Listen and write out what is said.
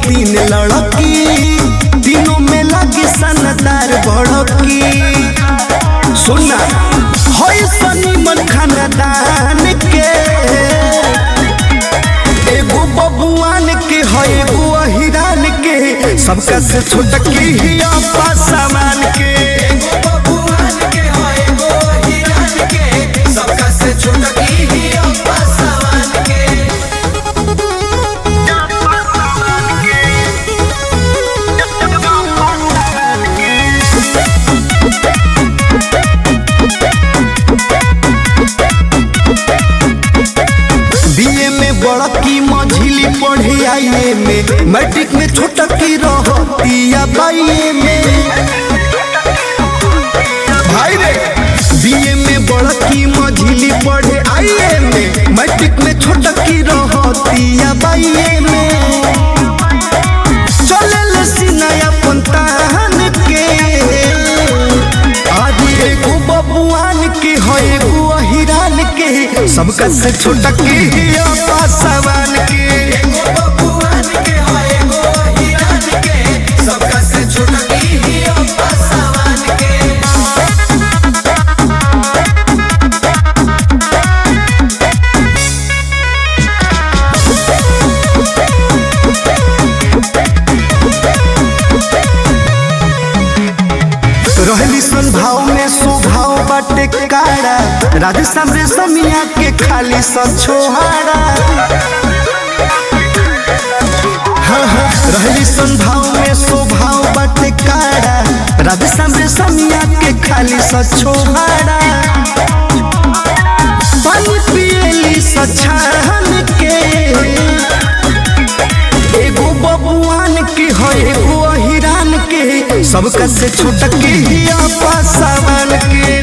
तीन लड़की तीनों में लगी सनदार बड़की सुना होई सनी मन खानदान के एगो बबुआन के है एगो अहिरान के सबका से छोटकी ही अपा सामान के एगो बबुआन के हो एगो हिरान के सबका से छोटकी ही अब्बा सवान के बीए में बड़की मझिली पढ़े आईए में मैट्रिक में छोटकी रहतिया बाईए में भाई रे बीए में बड़की मझिली पढ़े आईए में मैट्रिक में छोटकी रहतिया बाईए में चले सिनाया पंतान के आज एगो बबुआन के है एगो अहिरान के सबका से छोटकी ही अपा सवान के एगो बबुआन के हो एगो हिरान के सबका से छोटकी ही अब्बा सवान के रहली सन भाव में स्वभाव बाटे काड़ा राजस्थान रे समिया के खाली सन छोहाड़ा हाँ, हाँ, रहली सन भाव में स्वभाव बाटे काड़ा राजस्थान रे समिया के खाली सन छोहाड़ा पानी पियली सछान के एगो बबुआन के है एगो अहिरान के सबका से छोटके ही अपा सावन के